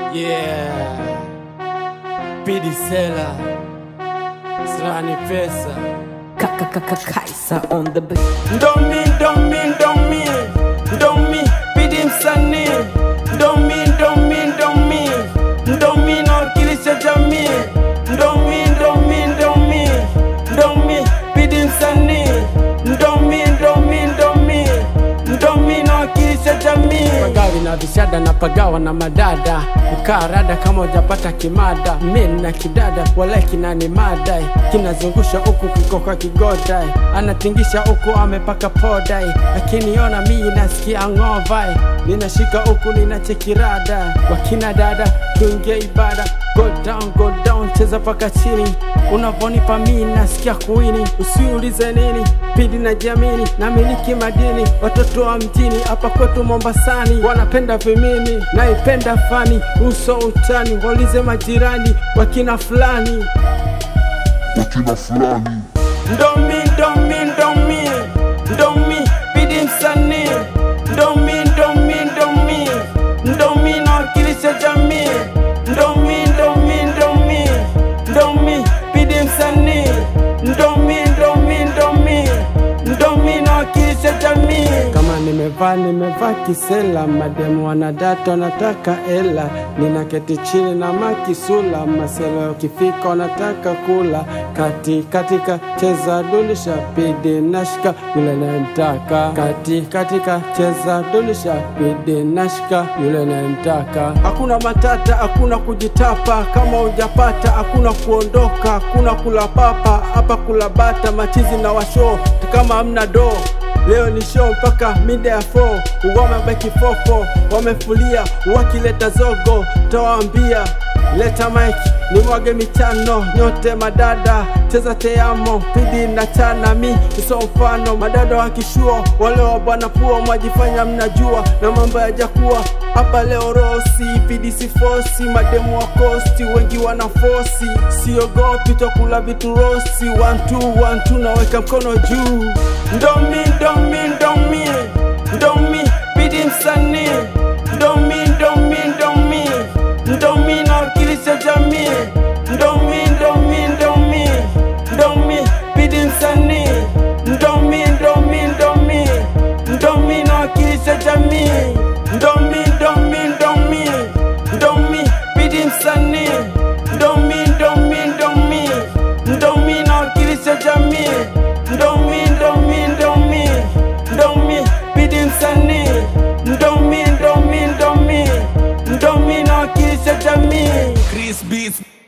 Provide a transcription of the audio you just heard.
Yeah. Pidi Sela. Srani pesa. Kaisa on the beat. Ndomi, ndomi, ndomi. Ndomi, Pidi msanii. Ndomi, ndomi, ndomi. Ndomi nawakilisha jamii. Ndomi, ndomi, ndomi. Ndomi, Pidi msanii. Ndomi, ndomi, ndomi. Ndomi nawakilisha jamii. Pagawi na vishada na pagawa na madada ukaa rada kama ujapata kimada min na kidada wala kinani madai kinazungusha huku kikoka kigodai anatingisha huku amepaka podai akiniona mii nasikia ng'ovai ninashika huku ninachekirada wakina dada tuingie ibada go down, go down, cheza paka chini unavonipa mii nasikia kuini usiulize nini pidi na jamini na miliki madini watoto wa mjini hapa kwetu Mombasani wanapenda vimini naipenda fani uso utani waulize majirani wakina fulani wakina fulani ndomi ndomi ndomi ndomi pidi msanii ndomi ndomi ndomi ndomi nawakilisha jamii ndomi ndomi ndomi ndomi pidi msanii ndomi ndomi ndomi ndomi nawakilisha jamii kama nimevaa nimevaa kisela mademu wanadata wanataka ela ninaketi chini na makisula maselo ukifika wanataka kula kati katika cheza dunisha pidi nashika yule nayemtaka kati katika cheza dunisha pidi nashika yule nayemtaka hakuna matata hakuna kujitapa kama ujapata hakuna kuondoka hakuna kula papa hapa kula bata machizi na washo kama hamna doo Leo ni show mpaka mida ya 4 wamebaki fofo wamefulia wakileta zogo tawaambia leta mike ni mwage mitano nyote madada cheza teamo pidi na chana mi iso mfano madada wakishua wale wa bwana pua mwajifanya mnajua na mambo yajakuwa hapa leo rosi pidi sifosi mademu wa kosti wengi wana fosi siogopi tokula vitu rosi wantu wantu naweka mkono juu ndomi ndomi ndomi ndomi pidi msanii ndomi ndomi ndomi ndomi nawakilisha jamii ndomi ndomi ndomi ndomi pidi msanii ndomi ndomi ndomi ndomi nawakilisha jamii ndomi ndomi ndomi ndomi pidi msanii ndomi ndomi ndomi ndomi nawakilisha jamii ndomi ndomi ndomi ndomi pidi msanii ndomi ndomi ndomi ndomi nawakilisha jamii Chris Beats